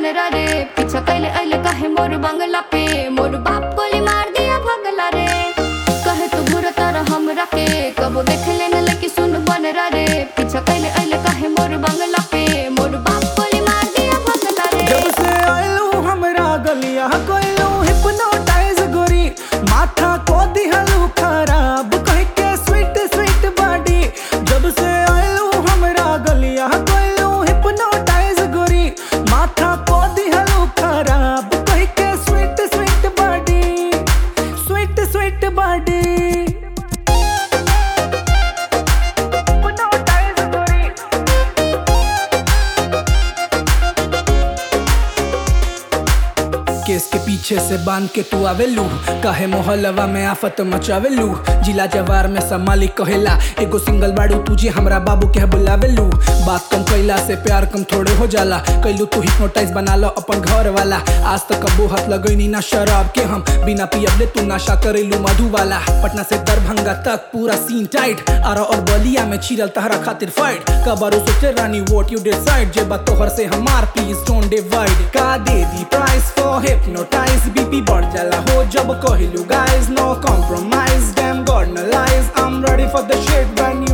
बनरा रे पीछा कैले अइले कहे मोर बंगला पे मोर बाप गोली मार दिया भगला रे कहे तू घुर तारा हमरा के कबो देख लेने लगी सुन बनरा रे पीछा कैले अइले कहे मोर बंगला पे मोर बाप गोली मार दिया भगला रे जब से आयलू हमरा गलिया कोइलू हिप्नोटाइज गोरी माथा को दिहलू खराब कह के स्वीट स्वीट बॉडी जब से आयलू हमरा गलिया कोइलू हिप्नोटाइज गोरी माथा को दिहलू खराब कह के sweet sweet body sweet sweet body hypnotize गोरी केस के पीछे से बांध के तू आवेलू काहे मोहल्लवा में आफत मचावेलू जिला जवार में समाली कहेला एगो सिंगल बाड़ू तुझे हमरा बाबू के बुलावेलू बात कम कैला से प्यार कम थोड़े हो जाला कैलू तू हिप्नोटाइज बना लो अपन घर वाला आज तक कबो हाथ लगैनी ना शराब के हम बिना पियबले तू नशा करेलू मधु वाला पटना से दरभंगा तक पूरा सीन टाइट आरा और बलिया में छिरल तहरा खातिर फाइट कबारू सोचे रानी वोट यू डिसाइड जे बात तोहर से हमार प्लीज डोंट डिवाइड का दे दी प्राइस फॉर hypnotize बीपी बढ़ जाला हो जब कहिलू guys no compromise damn god no lies I'm ready for the shit when you